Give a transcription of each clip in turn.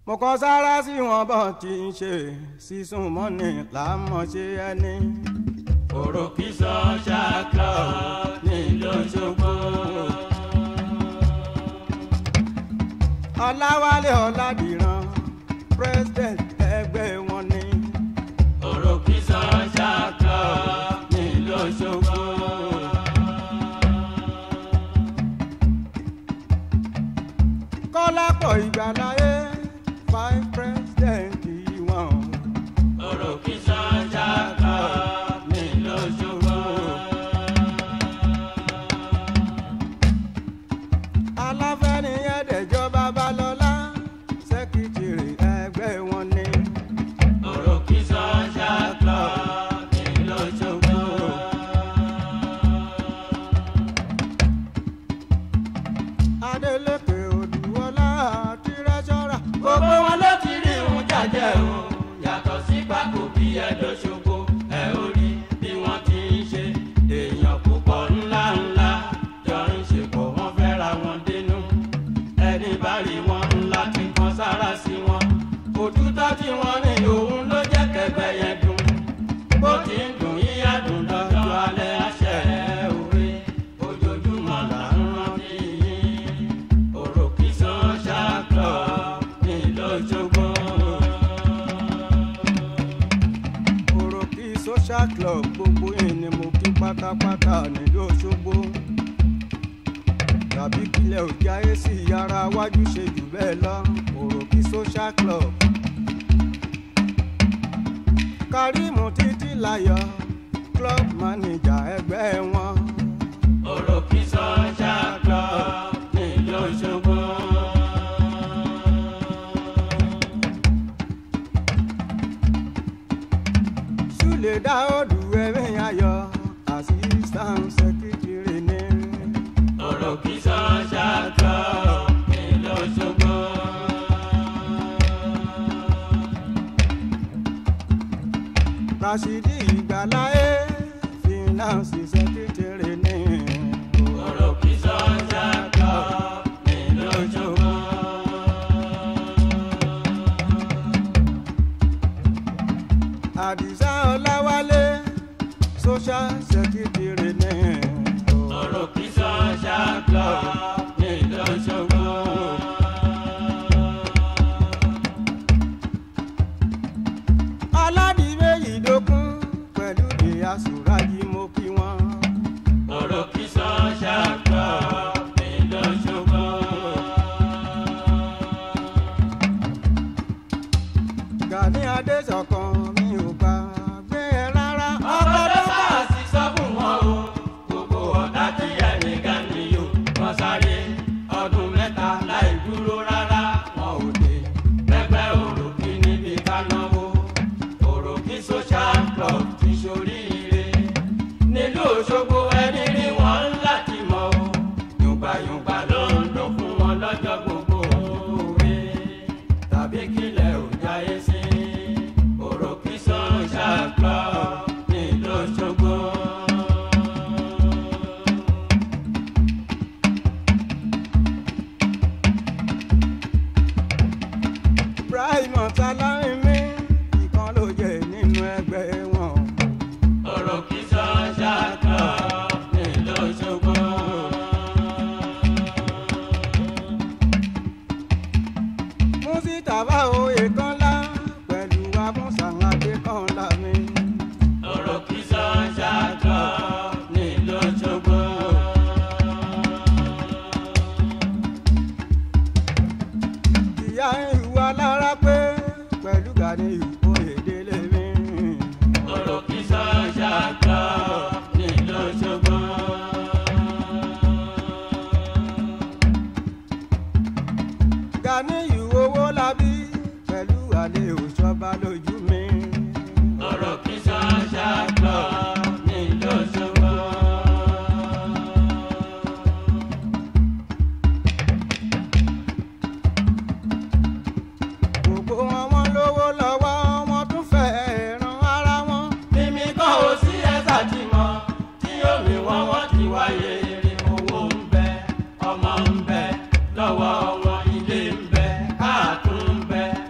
mo kàn sára sí wọn bọ́n ti ń ṣe sísun mọ́ni làámọ̀ ṣe ẹni. òròkì social club nílùú Òṣogbo. ọ̀làwálé ọ̀làdìran president ẹgbẹ́ wọn ni. òròkì social club nílùú Òṣogbo. kọ́lápọ̀ ìgbàláyé five president wọn. òròkì social club nílùú Òṣogbo. aláfẹ́ni ẹ̀ẹ́dẹ̀jọ́ babalọ́lá sẹ́kítìrì ẹgbẹ́ wọn ni. òròkì social club nílùú Òṣogbo. adeleke odùwọlá tírẹ́sọ́rà. gbogbo wọn ló ti rí ìhun jàjẹ o yàtọ̀ sí pákó bí ẹ̀dọ́ṣogbo ẹ ó rí bí wọ́n ti ń ṣe èèyàn púpọ̀ ńlá ńlá jọ ń ṣe pọ̀ wọ́n fẹ́ ra wọn dénú ẹni bá rí wọn ńlá tí kan sára sí wọn òtútọ́ tí wọ́n ní òun ló jẹ́ kẹgbẹ́ yẹn dùn bó ti ń dùn yíyá dùn lọ́jọ́ alẹ́ àṣẹ òwe ojoojúmọ́ là ń rántí yín òròkì social club nílùú Òṣogbo. òròkì social club gbogbo yìí ni mo kí pátápátá nílùú Òṣogbo. tàbí kílẹ̀ ò jáyé sí yàrá wájú ṣe jù bẹ́ẹ̀ lọ òròkì social club. Kàrímù títí láyọ̀ club manager ẹgbẹ́ wọn. òròkì social club nílùú Òṣogbo. Súlè Dáódù ẹ̀mí ayọ̀ assistant secretary ní. òròkì social club nílùú Òṣogbo. Rashidi Ìgbàláyé finance secretary ní. òròkì social club nílùú Òṣogbo. Àdìsá Ọláwálé social secretary ní. òròkì social club nílùú Òṣogbo. Aládìméjì dókun pẹ̀lú ìyá Sùrájì mo kí wọn. òròkì social club nílùú Òṣogbo. Gani Adéṣọ̀kan mi ò gbà gbé ẹ rárá. ọkọ tó bá sì sọ fún wọn o gbogbo ọ̀tá tí ẹnìkan nìyó wọn sáré ọdún mẹ́ta láì dúró rárá wọn ò dé pẹpẹ òròkì níbi kánáwó òròkì social club ti ṣoríire nílùú Òṣogbo ẹni rí wọn láti mọ o yùngbàyùngbà ló ń dún fún wọn lọ́jọ́ gbogbo òwe tàbí kílẹ̀ ò jáyé sí òròkì social club nílùú Òṣogbo. Ibrahim Ọ̀tàlárinmí ìkan ló jẹ nínú ẹgbẹ́ wọn. òròkì social club nílùú Òṣogbo. Músítàbá oyè kọ́lá pẹ̀lú Abúnsàládé kọ́lá mi. òròkì social club nílùú Òṣogbo. Ìyá ìwà lára pé pẹ̀lú Gani Oyèdélé mi. òròkì social club nílùú Òṣogbo. Gani owó labí pẹ̀lú àlè òṣọba lójú mi. òròkì social club nílùú Òṣogbo. Gbogbo wọn wọn lówó lọ́wọ́ wọn tún fẹ́ ran ara wọn. mímí kọ́ ò sí ẹ̀sà tí mọ́ tí omi wọn wọ́n ti wáyé rí owó ń bẹ ọmọ ń bẹ lọ́wọ́ wọn ilé ń bẹ káàtún ń bẹ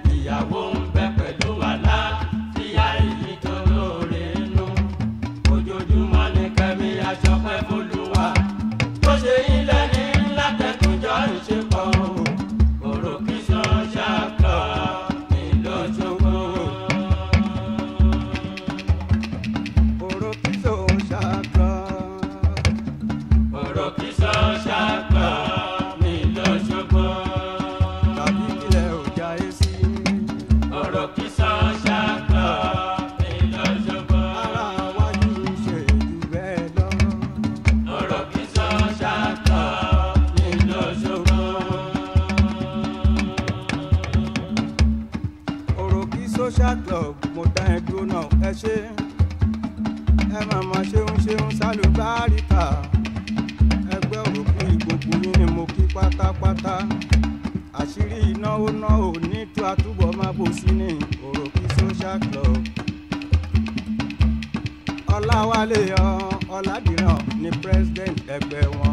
social club mo dá ẹ dúró náà ẹ ṣe ẹ máa ma ṣeun ṣeun sálùbáríkà ẹgbẹ́ òròkú ìgbòkú yín ni mo kí pátápátá àṣírí ìnáwó náà ò ní tú àtúbọ̀ máa bò sí ní òròkú social club ọláwálé ọ ọládìrán ní president ẹgbẹ́ wọn.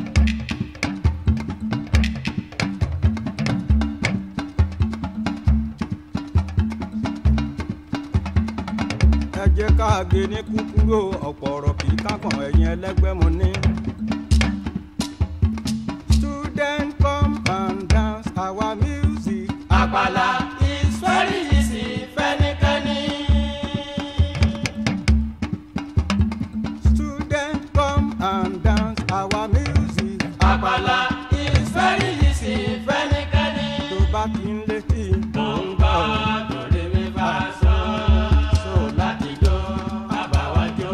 ẹ jẹ́ ká gé ní kúkúrò ọ̀pọ̀ ọ̀rọ̀ kì í kákan ẹ̀yìn ẹlẹ́gbẹ́ mo ní. student come and dance our music. àpàlà is very easy fẹ́nikẹ́ni. student come and dance our music. àpàlà is very easy fẹ́nikẹ́ni. tó bá kí n létí. mo ń gbọ́ lórí mi bá sọ so láti jó àbáwájó.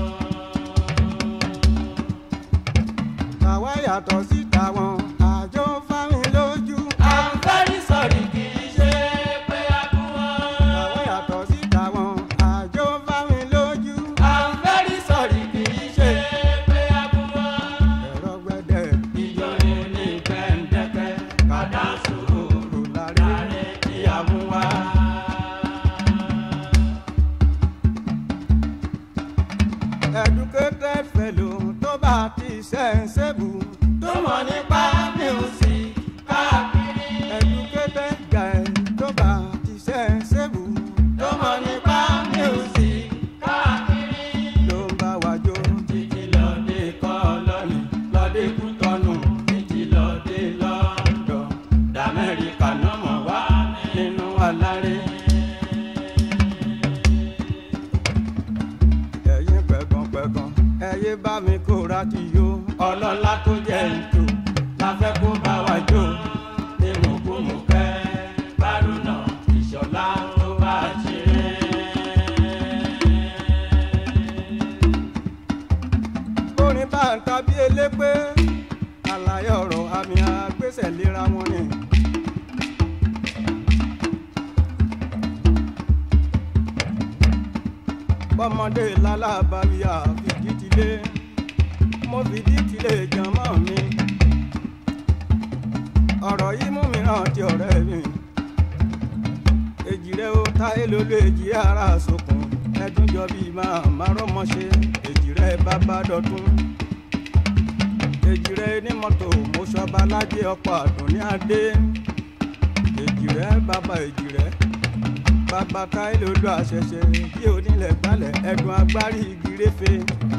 tàwa yàtọ̀ sí tàwọn àjọ fáwọn lójú. I'm very sorry kì í ṣe pé a kú tàwa wọn. yàtọ̀ sí tàwọn àjọ fáwọn lójú. I'm very sorry kì í ṣe pé a kú wọn. ẹ̀rọ gbẹdẹ ìjọ ni ní gbẹ̀ǹdẹ̀kẹ̀ kàdá sùúrù rò lárí. láre ìyàwó wa. educated fellow tó bá ti sensible. tó mọ̀ nípa music káàkiri. educated guy tó bá ti sensible. tó mọ̀ nípa music káàkiri. ló ń bá wa jó. títí lọ́dẹ kọ́ lọ́nì lọ́dẹ kútọ́nù títí lọ́dẹ lọ́dọ̀ d'Amẹ́ríkà náà mọ̀ wá nínú aláré. ẹ̀yin pẹ̀gànpẹ̀gàn ẹ̀yẹ bá mi kóra ti yó. ọlọ́lá tó jẹ́ ètò la fẹ́ kó bá wa jó ní mùkúmùkẹ́ bárúnà ìṣọ̀lá tó bá ṣeré. orin bá ń tàbí elépé àlàyé ọ̀rọ̀ àmì àgbésẹ̀ lera wọn ni. bọ́mọdé lálábàárí àfìdí tilé mo fìdí tilé jàmọ́ mi. ọ̀rọ̀ yìí mú mi rántí ọ̀rẹ́ mi. èjì rẹ̀ ó táyé lólú èjì ara sókun ẹdún jọ bíi máa máa rọ́mọ ṣe èjì rẹ̀ bàbá dọ̀tún èjì rẹ̀ ní mọ́tò mo ṣọba lájẹ ọkọ̀ àdùnní adé èjì rẹ̀ bàbá èjì rẹ̀ bàbá táyé lólú àṣẹṣe bí onílẹ̀ gbálẹ̀ ẹ̀dùn agbárí igi réfe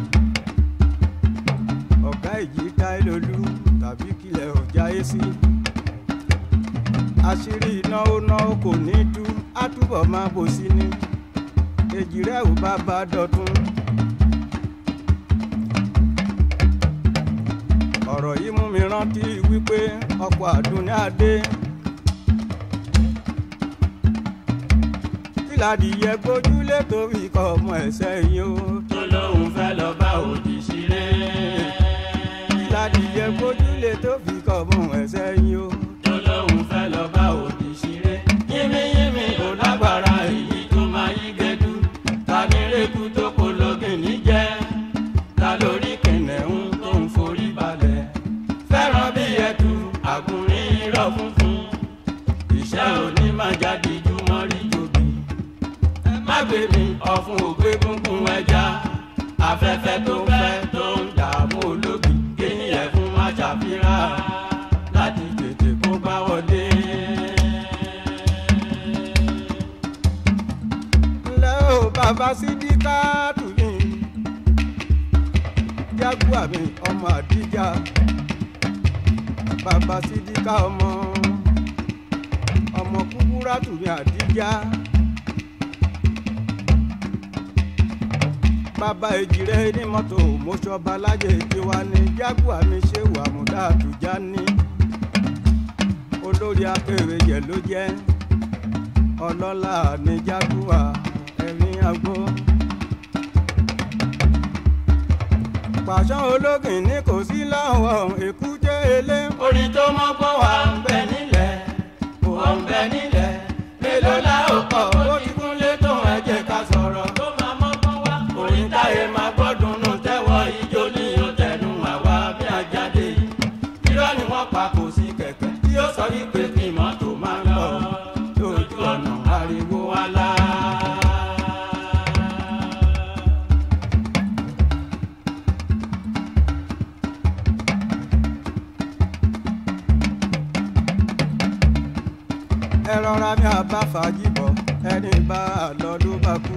ọ̀gá èjì táyé lólú tàbí kílẹ̀ ọ̀já yé sí àṣírí ìnáwó náà kò ní tú á túbọ̀ máa bò sí ni èjì rẹ̀ ò bá bá dọ̀tún. ọ̀rọ̀ yìí mú mi rántí wípé ọkọ̀ àdúnní adé. kíládìyẹ gbójúlé torí ikọ̀ ọmọ ẹ̀sẹ̀ yìí o. tó lóun fẹ́ lọ bá òdì ṣeré. kíládìyẹ gbójúlé tó fi ikọ̀ ọmọ ẹ̀sẹ̀ yìí o. tó lóun fẹ́ lọ bá òdì ṣeré. yínmíyínmí ò lágbára èyí tó máa yí gẹ́dú. ta ní rékú tó pológin níjẹ́. ta lórí kìnìún tó ń forí balẹ̀. fẹ́ràn bí ẹ̀dù àgùnrín irọ́ funfun. iṣẹ́ òní máa jáde jùmọ̀ rí jòbí. má gbé mi ọ̀fun ògbé gúngún ẹja. afẹ́fẹ́ tó fẹ́ tó ń dààmú ológi. kíni ẹ̀fún má ṣàfihàn láti tètè kó bá wọlé. ńlẹ́ o bàbá sídíkàtù mi jágùá mi ọmọ àdíjà bàbá sídíkà ọmọ ọmọ kúkúrátù mi àdíjà bàbá èjìrẹ́ ní mọ́tò mọ́ṣọ́ba lájẹ tiwa ní jágùá mi ṣé wà múdà àtújá ní olórí akérèjẹ ló jẹ́ ọlọ́lá ní jágùá ẹ̀rín agbó. pàṣán ológin ní kò sí láwọn èkúté ilé. orin tó mọ́gbọ́n wà ń bẹ nílẹ̀ ó ń bẹ nílẹ̀ mélòó la ó kọ́ ó ti ẹ rọra mi àbá fàájì bọ̀ ẹni bá a lọ ló bá kú.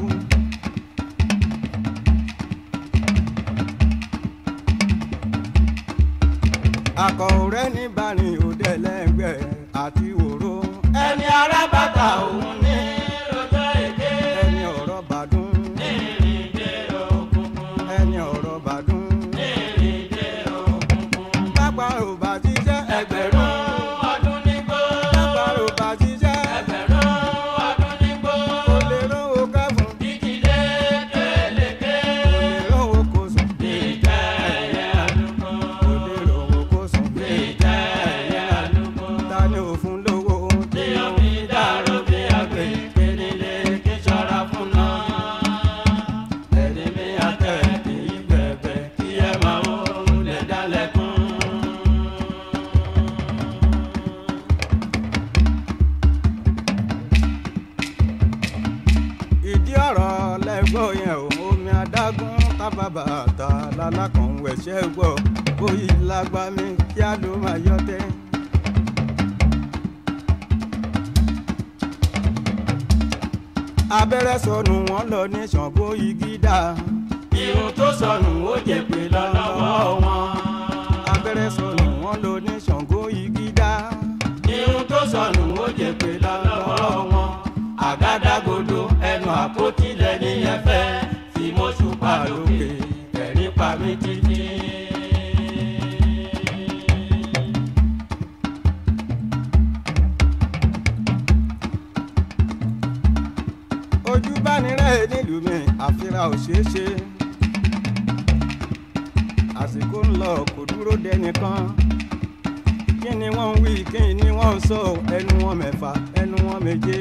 akọ̀ọ̀rẹ́ ní bani òde lẹ́gbẹ̀ẹ́ àti òró ẹni arábàtà òun ní lọ́jọ́ èké ẹni ọ̀rọ̀ bàdún ìrìndé òkùnkùn ẹni ọ̀rọ̀ bàdún ìrìndé òkùnkùn lápá ò bá ti jẹ́ ẹgbẹ̀rún ọdún nígbó lápá ò bá ti jẹ́ ẹgbẹ̀rún ọdún nígbó kò lè rówó kẹ́fún ìdílé kélékè kò lè rówó kó sùn ìjẹ́ ẹ̀yẹ àlùkò kò lè rówó kó sùn ìjẹ́ ẹ̀yẹ àlùkò. ta ni òfun lówó tí o fi dàrú bí àgbè ké nílé kí ṣọ́ra fún náà. ẹni mi àtẹ kì í bẹ̀bẹ̀ kí ẹ máa wó lè dálẹ́kùn. ìdí ọ̀rọ̀ lẹ́gbọ́ yẹn ò omi adágún tábàbà ta lálákàn wẹ̀ṣẹ́ gbọ́ bóyí lágbá mi kí á ló máa yọ tẹ́. abẹ́rẹ́ sọnù wọ́n lọ ní ṣàngó igi dá irun tó sọnù ó jèpè lọ́wọ́ wọn. abẹ́rẹ́ sọnù wọ́n lọ ní ṣàngó igi dá irun tó sọnù ó jèpè lọ́wọ́ wọn. àgádágodo ẹnu àpótí lẹ́ni ẹ̀fẹ́ tí mo ṣùpá lókè ẹ̀rí pa mí títí. ojú bá ní rẹ̀ nílùú mi àfihàn ò ṣeé ṣe àsìkò ń lọ kò dúró dẹnìkan kí ni wọ́n ń wí kí ni wọ́n ń sọ ẹnu wọn mẹ́fà ẹnu wọn méje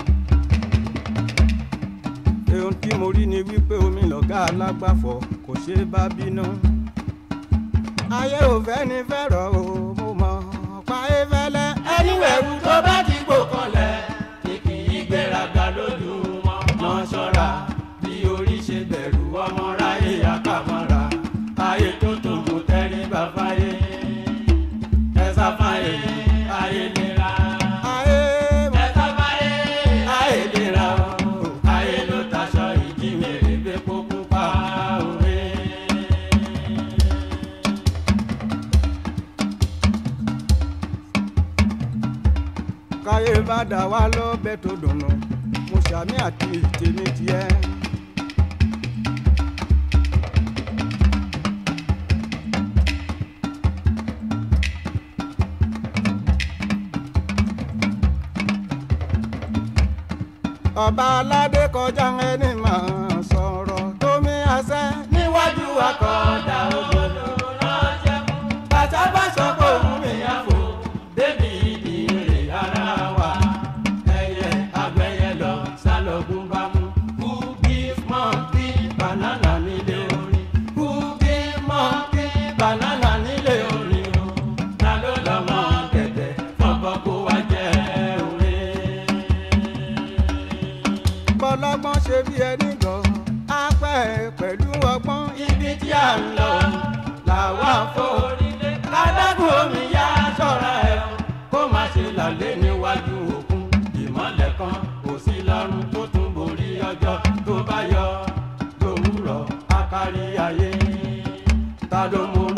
ohun tí mo rí ni wípé omi lọ̀gá alágbàfọ̀ kò ṣe é bá bínú ayé ò fẹ́ ni fẹ́rọ̀ o mo mọ̀ pa é fẹ́lẹ́ ẹni wẹ̀rù tó bá ti gbò kanlẹ̀ ni kì í gbéraga lójú wọn. mọ ṣọ́ra bí orí ṣe bẹ̀rù ọmọ ráyè àkàmọ́ra ayé tó tó kò tẹríba fáyé ẹ̀sà fáyé ayé nira. ayé ẹ̀sà fáyé ayé nira o ayé ló taṣọ ìjímèrè gbé pópó pa òwe. káyé bá dà wá lọ́bẹ̀ tó dùnú mo ṣàmì àti tèmi tiẹ̀. ọba aládé kọjá ẹni máa sọ̀rọ̀ tómi àṣẹ. níwájú akọ̀ọ̀dà òdòdó ránṣẹ́ mú. bàtà bá sọ pé òun mi yá fò débi ìdílé ara wa. ẹyẹ agbẹyẹ lọ sálọgùn bá mú. who give monkey banana nílé orin. who give monkey banana nílé orin o. ta ló lọ mọ gẹ̀dẹ̀ fọ́kọ́ kó wá jẹ́ orin. bọ́lọ́gbọ́n ṣe bí ẹni gan apẹ́ pẹ̀lú ọgbọ́n ibi tí a ń lọ làwa forílé ládágún omi yá ṣọ́ra ẹ̀ o kó má ṣe lálẹ́ níwájú òkun ìmọ̀lẹ̀ kan kò sí lọ́rùn tó tún borí ọjọ́ tó bá yọ lówùrọ̀ akárí ayé ta ló mú